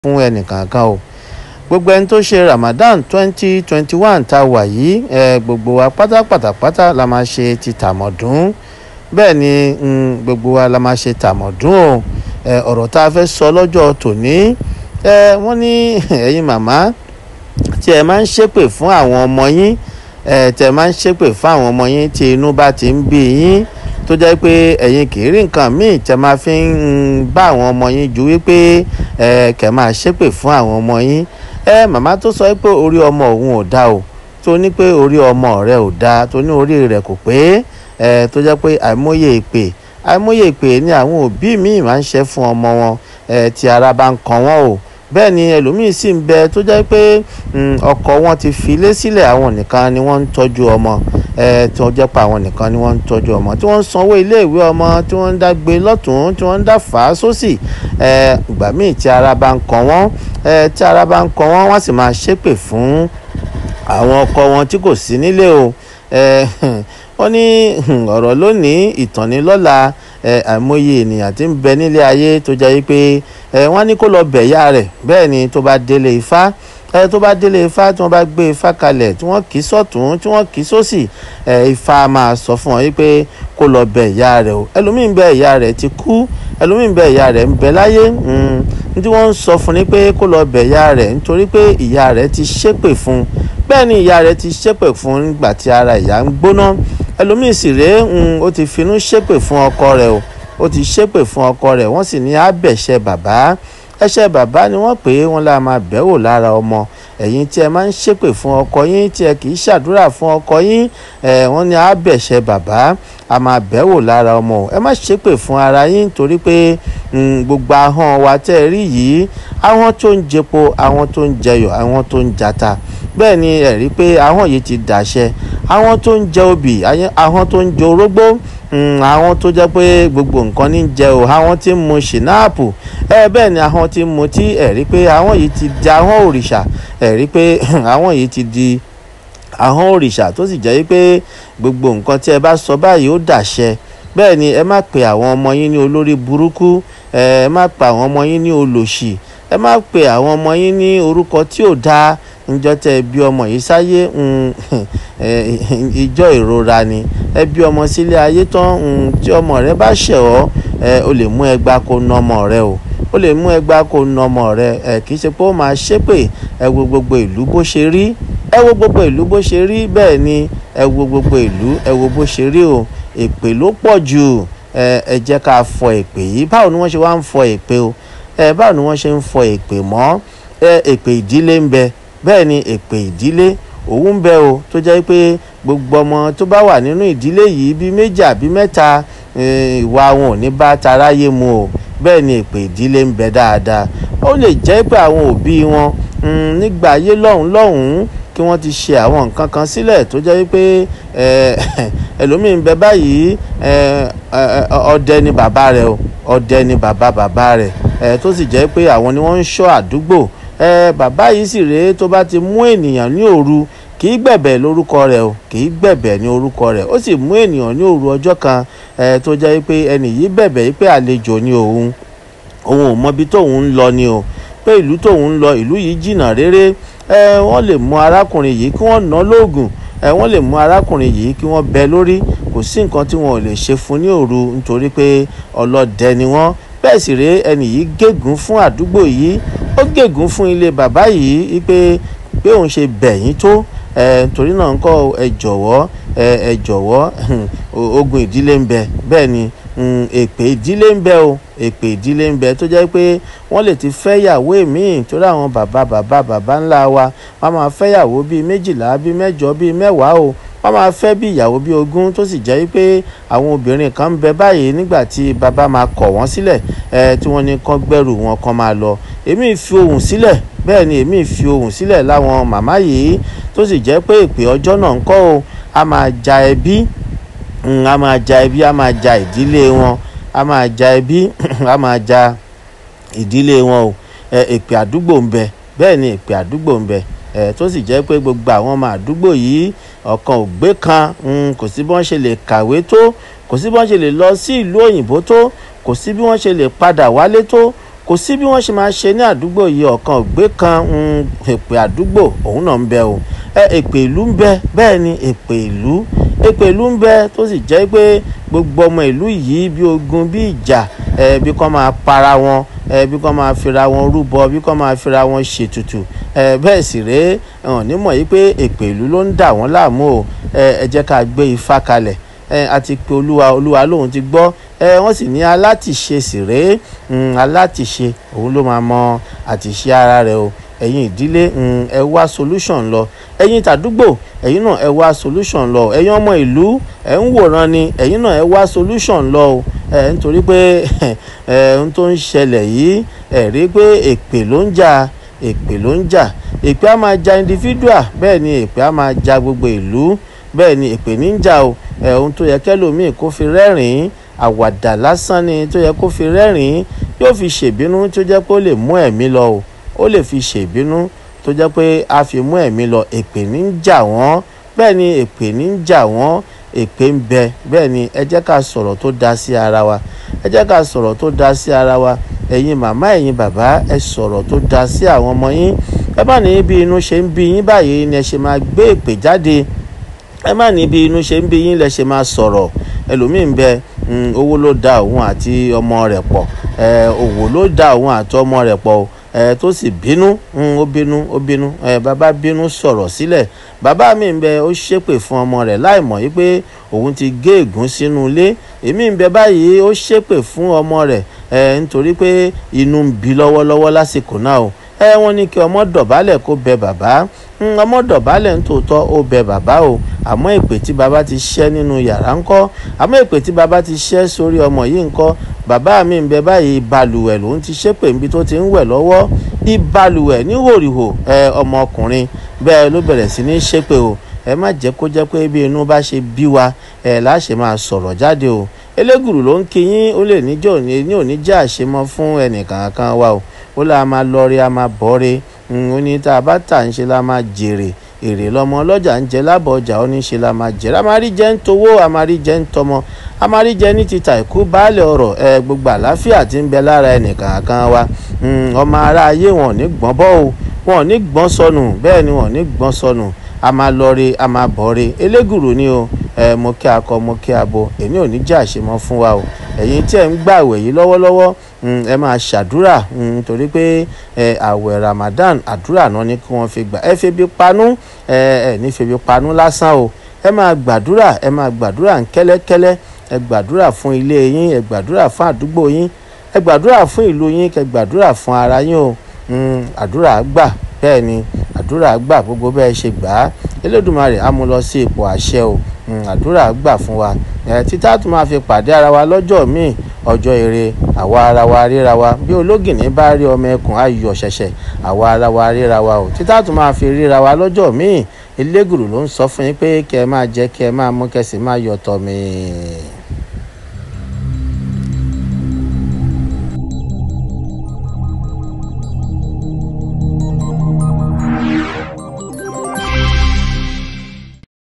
fún ẹnìkankan o gbogbo ẹni tó ṣe Ramadan twenty twenty one tá a wà yìí ẹ gbogbo wa pátápátápátá la máa ṣe ti tàmọ̀dún bẹ́ẹ̀ ni mm, gbogbo wa la máa ṣe tàmọ̀dún o ẹ ọ̀rọ̀ tá a fẹ́ sọ lọ́jọ́ tòní ẹ wọ́n ní ẹ̀yin màmá tí ẹ máa ń ṣépè fún àwọn ọmọ yín ẹ tẹ máa ń ṣépè fún àwọn ọmọ yín tí inú bá ti ń bí yín tó jẹ́ pé ẹ̀yin kì í rí nǹkan míì tẹ máa fi ń bá àwọn ọmọ yín ju wípé ẹ kẹ́ máa ṣépè fún àwọn ọmọ yín ẹ màmá tó sọ pé orí ọmọ òun ò dá o tó ní pé orí ọmọ rẹ ò dá tó ní orí rẹ kò pé ẹ tó jẹ́ pé àìmọye ìpè àìmọye ìpè ni àwọn òbí míì máa ń ṣe fún ọmọ wọn ẹ tí ara bá ń kan wọn o bẹ́ẹ̀ ni ẹlòmíín sì ń bẹ tó jẹ́ pé ọkọ wọn ti filé sílẹ̀ àwọn nìkan ni wọ́n ń tọ́jú ọmọ ẹ tí wọ́n jẹ́ pé àwọn nìkan ni wọ́n ń tọ́jú ọmọ tí wọ́n ń sanwó iléèwé ọmọ tí wọ́n ń dá gbé lọ́tún tí wọ́n ń dá fà á sósì ẹ ìgbà míì tí ara bá ń kan wọ́n ẹ tí ara bá ń kan wọ́n wọ́n sì máa ṣépè fún àwọn ọkọ wọn tí kò sí nílé o ẹ wọ́n ní ọ̀rọ̀ lónìí ìtànnilọ́la àìmọye ènìyàn tí ń bẹ nílé ayé tó jẹ́ pé wọ́n ní kó lọ bẹ̀yà rẹ̀ bẹ́ẹ̀ ni tó bá délé ifá ẹ tó bá délé ifá tí wọ́n bá gbé ifá kalẹ̀ tí wọ́n kì í sọ̀tún tí wọ́n kì í sósì ẹ ifá máa sọ fún ọ pé kó lọ bẹ̀ ìyá rẹ̀ o ẹlòmíín bẹ ìyá rẹ̀ ti kú ẹlòmíín bẹ ìyá rẹ̀ ń bẹ láyé ní tí wọ́n ń sọ fún ni pé kó lọ bẹ̀ ìyá rẹ̀ nítorí pé ìyá rẹ̀ ti ṣépè fún bẹ́ẹ̀ ni ìyá rẹ̀ ti ṣépè fún nígbà tí ara ìyá ń gbóná ẹlòmíín sì rèé ó ti finú ṣépè fún ọkọ rẹ̀ o ó ti ṣépè fún ọkọ rẹ̀ wọ́n sì ní àbẹ̀ṣẹ̀ bàbá ẹ̀ṣẹ̀ bàbá ni wọ́n pè é wọ́n lá máa bẹ̀wò lára ọmọ ẹ̀yin tí ẹ máa ń ṣépè fún ọkọ yín tí ẹ kì í ṣàdúrà fún ọkọ yín ẹ̀ wọ́n ní àbẹ̀ṣẹ̀ bàbá a máa bẹ̀wò lára ọmọ ẹ má ṣépè fún ara yín torí pé gbogbo ahọ́n wa tẹ́ ẹ rí yìí àwọn tó ń jẹpo àwọn tó ń jẹyọ̀ àwọn tó ń jata bẹ́ẹ̀ ni ẹ rí pé ahọ́n yìí ti dàṣẹ àwọn tó ń jẹ obì àwọn tó ń jẹ orógbó àwọn tó jẹ́ pé gbogbo nǹkan ní jẹ o àwọn tí ń mu ṣìnáàpù ẹ bẹ́ẹ̀ ni àwọn tí ń mu tí ẹ rí pé àwọn yìí ti di ahọ́n òrìṣà ẹ rí pé àwọn yìí ti di ahọ́n òrìṣà tó sì jẹ́ pé gbogbo nǹkan tí ẹ bá sọ báyìí ó dàṣẹ bẹ́ẹ̀ ni ẹ má pe àwọn ọmọ yín ní olórí burúkú ẹ má pe àwọn ọmọ yín ní olòṣì ẹ má pe àwọn ọmọ yín ní orúkọ tí ò dáa njọ tẹ bí ọmọ yìí sáyé ìjọ ìrora ni ẹ bí ọmọ sílé ayé tán tí ọmọ rẹ bá ṣẹ̀ ọ́ o lè mú ẹgbàá kó na ọmọ rẹ o o lè mú ẹgbàá kó na ọmọ rẹ ẹ kì í ṣe pé ó máa ṣépè ẹ wo gbogbo ìlú bó ṣe rí ẹ wo gbogbo ìlú bó ṣe rí bẹ́ẹ̀ ni ẹ wo gbogbo ìlú ẹ wo bó ṣe rí o èpè ló pọ̀ jù ẹ jẹ́ ká fọ èpè yìí báwo ni wọ́n ṣe wá ń fọ èpè o ẹ báwo ni wọ́n ṣe ń fọ èpè mọ́ ẹ èpè ìdílé ń bẹ bẹ́ẹ̀ ni èpè ìdílé òun ń bẹ o tó jẹ́ pé gbogbo ọmọ tó bá wà nínú ìdílé yìí bíi méjì àbí mẹ́ta ìwà wọn ò ní bá taráyé mu o bẹ́ẹ̀ ni èpè ìdílé ń bẹ dáadáa ó lè jẹ́ pé àwọn òbí wọn nígbà ayé lọ́hùn lọ́hùn kí wọ́n ti ṣe àwọn nǹkan kan sílẹ̀ tó jẹ́ pé ẹlòmíín bẹ báyìí ọdẹ ni bàbá rẹ̀ o ọdẹ ni bàbá bàbá rẹ̀ tó sì jẹ́ pé àwọn ni wọ́n ń ṣọ́ àdúgbò ẹ bàbá yìí sì rèé tó bá ti mú ènìyàn ní òru kì í gbẹ̀bẹ̀ lórúkọ rẹ̀ o kì í gbẹ̀bẹ̀ ní orúkọ rẹ̀ ó sì mú ènìyàn ní òru ọjọ́ kan ẹ tó jẹ́ pé ẹnì yìí bẹ̀bẹ̀ yìí pé àlejò ni òun òun ò mọbi tóun ń lọ ni o pé ìlú tóun ń lọ ìlú yìí jìnnà réré ẹ wọ́n lè mú arákùnrin yìí kí wọ́n ná lóògùn ẹ wọ́n lè mú arákùnrin yìí kí wọ́n bẹ́ lórí kò sí nǹkan tí wọn ò lè ṣe fún ní òru nítorí pé ọlọ́dẹ ni wọ́n bẹ́ẹ̀ sì rèé ẹnì yìí gégùn fún àdúgbò yìí ó gégùn fún ilé bàbá yìí pé pé òun ṣe bẹ̀yìn tó ẹ torí náà ń kọ́ ẹ jọ̀wọ́ ẹ ẹ jọ̀wọ́ ogun ìdílé ń bẹ bẹ́ẹ̀ ni èpè ìdílé ń bẹ o èpè ìdílé ń bẹ tó jẹ́ pé wọ́n lè ti fẹ́ yàwó míì torí àwọn bàbá bàbá bàbá ńlá wa wọ́n máa fẹ́ yàwó bíi méjìlá bíi mẹ́jọ bíi mẹ́wàá o wọ́n máa fẹ́ bí ìyàwó bíi ogún tó sì jẹ́ pé àwọn obìnrin kan ń bẹ báyìí nígbà tí bàbá máa kọ̀ wọ́n sílẹ̀ ẹ tí wọ́n ní kán gbẹ́rù wọn kán máa lọ èmi fi ohùn sílẹ̀ bẹ́ẹ̀ ni èmi fi ohùn sílẹ̀ láwọn màmá yìí tó sì jẹ́ pé ìpè ọjọ́ náà ń kọ́ o a máa ja ẹbí a máa ja ẹbí a máa ja ìdílé wọn a máa ja ẹbí a máa ja ìdílé wọn o èpè àdúgbò ń bẹ bẹ́ẹ̀ ni èpè àdúgbò ń bẹ ẹ tó sì jẹ́ pé gbogbo àwọn ọmọ àdúgbò yìí ọ̀kan ò gbé kan kò sí bí wọ́n ṣe lè kàwé tó kò sí bí wọ́n ṣe lè lọ sí ìlú òyìnbó tó kò sí bí wọ́n ṣe lè padà wálé tó kò kò sí bí wọ́n ṣe máa ṣe ní àdúgbò yìí ọ̀kan ògbé kan èpè àdúgbò òun náà ń bẹ o èpè ìlú ń bẹ bẹ́ẹ̀ ni èpè ìlú èpè ìlú ń bẹ tó sì jẹ́ pé gbogbo ọmọ ìlú yìí bí ogun bí ìjà bí kò máa para wọn bí kò máa fira wọn rúbọ bí kò máa fira wọn ṣètùtù bẹ́ẹ̀ sì rèé hàn nímọ̀ yìí pé èpè ìlú ló ń dà wọ́n láàmú o ẹ jẹ́ ká gbé ifá kalẹ̀ àti pé olúwa olúwa lòun ti gbọ́ wọ́n sì ní alátìṣe sì rèé alátìṣe òun ló máa mọ àtìṣe ara rẹ̀ o ẹ̀yin ìdílé ẹ wá solution lọ ẹ̀yin tàdúgbò ẹ̀yin náà ẹ wá solution lọ ẹ̀yin ọmọ ìlú ẹ ń wòran ni ẹ̀yin náà ẹ wá solution lọ o ẹ nítorí pé ohun tó ń ṣẹlẹ̀ yìí ẹ rí pé èpè ló ń jà èpè ló ń jà èpè á máa ja individual bẹ́ẹ̀ ni èpè á máa ja gbogbo ìlú bẹ́ẹ̀ ni èpè ní ń jà o ohun tó yẹ kẹ́lòmíì kó fi rẹ́rìn-ín àwàdà lásán ni tó yẹ kó fi rẹ́rìn-ín yóò fi ṣèbínú tó jẹ́ pé ó lè mú ẹ̀mí lọ o ó lè fi ṣèbínú tó jẹ́ pé a fi mú ẹ̀mí lọ èpè ní ń jà wọ́n bẹ́ẹ̀ ni èpè ní ń jà wọ́n èpè ń bẹ bẹ́ẹ̀ ni ẹ jẹ́ ká sọ̀rọ̀ tó dá sí ara wa ẹ jẹ́ ká sọ̀rọ̀ tó dá sí ara wa ẹ̀yin màmá ẹ̀yin bàbá ẹ sọ̀rọ̀ tó dá sí àwọn ọmọ yín ẹ má ní bí inú ṣe ń bí yín báyìí ni ẹ ṣe máa gbé èpè jáde ẹ má ní bí inú ṣe ń bí yín lẹ ṣe máa sọ̀rọ̀ ẹlòmíì ń bẹ owó ló da òun àti ọmọ rẹ̀ pọ̀ òwò ló da òun àti ọmọ rẹ̀ pọ̀ ẹ tó sì bínú ó bínú ó bínú ẹ bàbá bínú sọ̀rọ̀ sílẹ̀ bàbá mi ń bẹ ó ṣépè fún ọmọ rẹ̀ láì mọ̀ wípé òun ti gé ègún sínú ilé èmi ń bẹ báyìí ó ṣépè fún ọmọ rẹ̀ ẹ nítorí pé inú ń bí lọ́wọ́lọ́wọ́ lásìkò náà o ẹ wọ́n ní kí ọmọ dọ̀bálẹ̀ kó bẹ bàbá ọmọ dọ̀bálẹ̀ nítòótọ́ ó bẹ bàbá o àmọ́ èpè tí bàbá ti ṣẹ́ nínú yàrá ńkọ́ àmọ́ èpè tí bàbá ti ṣẹ́ sórí ọmọ yìí ńkọ́ bàbá mi ń bẹ báyìí balùwẹ̀ lòún ti ṣépè níbi tó ti ń wẹ̀ lọ́wọ́ ìbalùwẹ̀ ní hòrìhò ẹ ọmọkùnrin bẹ́ẹ̀ ló bẹ̀rẹ̀ sí ní ṣépè o ẹ má jẹ́ kó jẹ́ pé bí inú bá ṣe bí wa ẹ láṣẹ máa sọ̀rọ̀ jáde o elégùrù ló ń kí yín ó lè níjọ́ ní òní jẹ́ àṣemọ́ fún ẹnìkankan wa o ó là máa lọrí a máa bọ́re ó ní tá a bá tà ń ṣe la máa jèrè èrè lọmọ ọlọ́jà ń jẹ lábọ̀ ọjà ó ní ṣe la máa jèrè a máa rí jẹ ń towó a máa rí jẹ ń tọmọ a máa rí jẹ ní títà ìkú baálé ọ̀rọ̀ ẹ gbogbo àlàáfíà tí ń bẹ lára ẹnìkankan wa ọmọ ará ayé wọn ò ní gbọ́n bọ́ o wọn ò ní gbọ́n sọnù bẹ́ẹ̀ ni wọn ò ní gbọ́n sọnù a máa lọre a máa bọ̀re elégùrù ni o ẹ mo kí akọ mo kí abo èmi ò ní jẹ́ àṣemọ́ fún wa o ẹ̀yin tí ẹ̀ ń gbàwẹ̀ yìí lọ́wọ́lọ́wọ́ ẹ máa ṣàdúrà nítorí pé àwẹ̀ Ramadan àdúrà náà ni kí wọ́n fi gbà ẹ febi panú ẹ ní febi panú lásán o ẹ máa gbàdúrà ẹ máa gbàdúrà ń kẹ́lẹ́kẹ́lẹ́ ẹ gbàdúrà fún ilé yín ẹ gbàdúrà fún àdúgbò yín ẹ gbàdúrà fún ìlú yín kẹ gbàdúrà fún ara yín o àdúrà gbà bẹ́ẹ̀ ni àdúrà gbà gbogbo bẹ́ẹ̀ ṣe gbà á Elédùmarè á mú lọ sí ipò àṣẹ o àdúrà gbà fún wa títà tó máa fi pàdé ara wa lọ́jọ́ míì ọjọ́ ire àwa ara wa ríra wa bí ológìní bá rí ọmọ ẹkùn ayọ̀ ṣẹ̀ṣẹ̀ àwa ara wa ríra wa o títà tó máa fi ríra wa lọ́jọ́ míì elégùrù ló ń sọ fún yín pé kẹ́ ẹ máa jẹ kẹ́ ẹ máa mú kẹ́ sì máa yọ̀ tọ̀ mí.